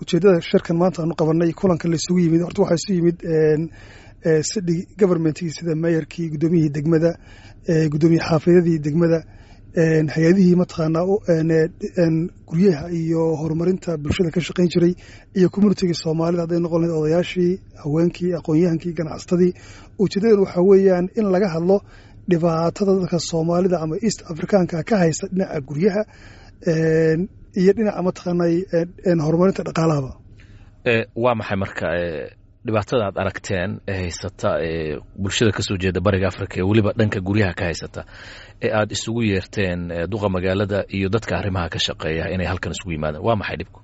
ujeeddada shirkan maanta aanu qabanay kulankan la isugu yimid horta waxaa isu yimid city governmentkii sida meeyarkii guddoomiyihii degmada guddoomiye xaafidadii degmada hay-adihii mataqaanaa guryaha iyo horumarinta bulshada ka shaqayn jiray iyo communitigii soomaalida hadday noqon lahayd odayaashii haweenkii aqoon-yahankii ganacsatadii ujeedadan waxaa weeyaan in laga hadlo dhibaatada dadka soomaalida ama east africaanka ka haysta dhinaca guryaha iyo dhinaca mataqaanay horumarinta dhaqaalahaba waa maxay marka dhibaatada aad aragteen ee haysata ee bulshada ka soo jeeda bariga africa ee weliba dhanka guryaha ka haysata ee aad isugu yeerteen duqa magaalada iyo dadka arrimaha ka shaqeeya inay halkan isugu yimaadaan waa maxay dhibku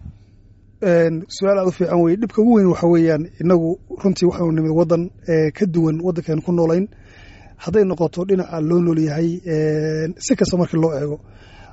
su-aal aad u fiican weye dhibka ugu weyn waxa weeyaan inagu runtii waxaanu nimid waddan ka duwan waddankeenu ku noolayn hadday noqoto dhinaca loo nool yahay si kasta markii loo eego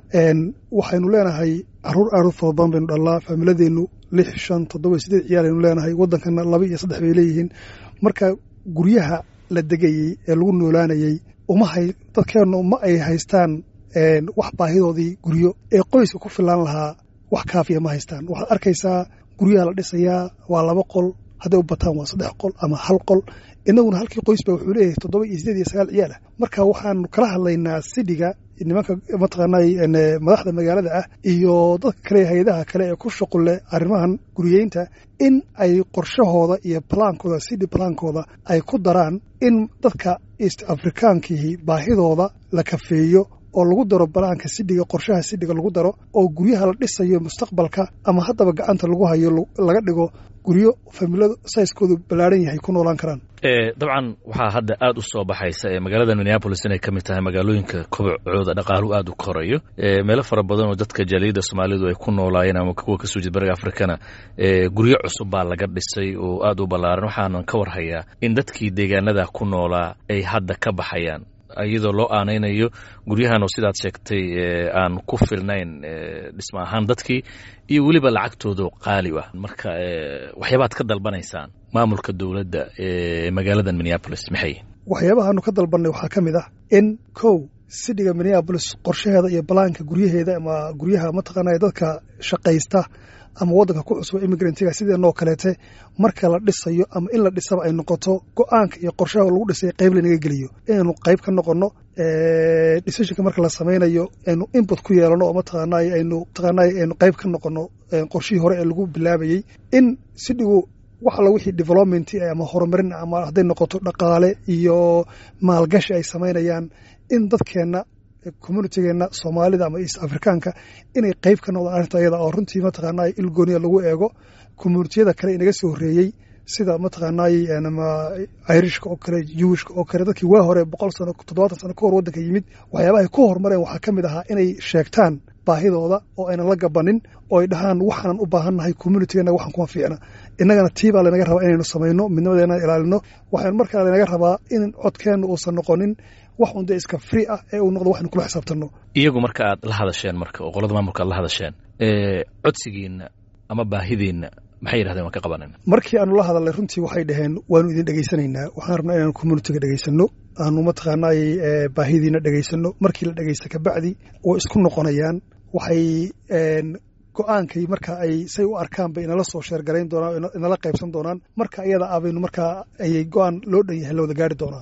waxaynu leenahay caruur aad u fara badan baynu dhallaa faamiladeennu lix shan toddoba sideed ciyaalaynu leenahay waddankana laba iyo saddex bay leeyihiin marka guryaha la degayey ee lagu noolaanayey umahay dadkeennu ma ay haystaan wax baahidoodii guryo ee qoyska ku filaan lahaa wax kaafiya ma haystaan waxaad arkaysaa guryaha la dhisayaa waa laba qol hadday u bataan waa saddex qol ama hal qol inaguna halkii qoys ba wuxuu leeyahay toddoba iyo sideed iyo sagaal ciyaal ah marka waxaanu kala hadlaynaa sidhiga nimanka mataqaanay madaxda magaalada ah iyo dadka kale hay-adaha kale ee ku shuqul leh arrimahan guriyeynta in ay qorshahooda iyo balaankooda sidhi balaankooda ay ku daraan in dadka east afrikaankihi baahidooda la kafeeyo oo lagu daro balaanka sidhiga qorshaha sidhiga lagu daro oo guryaha la dhisayo mustaqbalka ama haddaba gacanta lagu hayo laga dhigo guryo familada sayskoodu ballaaran yahay ku noolaan karaan dabcan waxaa hadda aad u soo baxaysa ee magaalada minneabolis inay ka mid tahay magaalooyinka kobocooda dhaqaaluhu aad u korayo meelo fara badan oo dadka jaaliyadda soomaalidu ay ku noolaayeen ama kuwa kasoo jeed bariga afrikana guryo cusub baa laga dhisay oo aad u ballaaran waxaanan ka warhayaa in dadkii deegaanada ku noolaa ay hadda ka baxayaan iyadoo loo aanaynayo guryahan oo sidaad sheegtay aan ku filnayn dhisma ahaan dadkii iyo weliba lacagtooda qaali ah marka waxyaabaad ka dalbanaysaan maamulka dowladda ee magaalada minneabolis maxay waxyaabahaanu ka dalbannay waxaa ka mid ah in kow sidhiga minneabolis qorshaheeda iyo balaanka guryaheeda ama guryaha mataqaanaa dadka shaqaysta ama waddanka ku cusba immigrantga sideenoo kaleete marka la dhisayo ama in la dhisaba ay noqoto go-aanka iyo qorshaha lagu dhisay qayb lanaga geliyo inaynu qayb ka noqonno decisionka marka la samaynayo aynu input ku yeelano oo mataqaanay aynu mataqaanay aynu qayb ka noqonno qorshihii hore ee lagu bilaabayey in sidhigu wax alla wixii development ama horumarin ama hadday noqoto dhaqaale iyo maalgashi ay samaynayaan in dadkeenna communitygeenna soomaalida ama east afrikaanka inay qayb ka noqdaan arrinta ayada oo runtii mataqaanaa ilgooniya lagu eego communitiyada kale inaga soo horreeyey sida mataqaanay irishka oo kale jewishka oo kale dadkii waa hore boqol sano toddobaatan sano ka hor waddanka yimid waxyaabahay ku horumareen waxaa ka mid ahaa inay sheegtaan baahidooda oo aynan la gabanin oo ay dhahaan waxaanan u baahannahay communitigeena waxaan kuma fiicna innagana tiibaa lanaga rabaa inaynu samayno midnimadeena ilaalino waxaan markaa lanaga rabaa in codkeenna uusan noqonin wax un dee iska free ah ee uu noqdo waxaynu kula xisaabtanno iyagu marka aad la hadasheen marka oo qolada maamulka aad la hadasheen codsigiinna ama baahidiinna maxay yidhahdeen waan ka qabanayna markii aanu la hadalnay runtii waxay dhaheen waanu idin dhegaysanaynaa waxaan rabnaa inaanu communitiga dhegaysanno aanu mataqaanay baahidiina dhegaysanno markii la dhegaysta kabacdi way isku noqonayaan waxay go-aankay marka ay say u arkaan bay inala soo sheergarayn doonaan inala qaybsan doonaan marka iyada ah baynu markaa ayay go-aan loo dhan yahay la wada gaari doonaa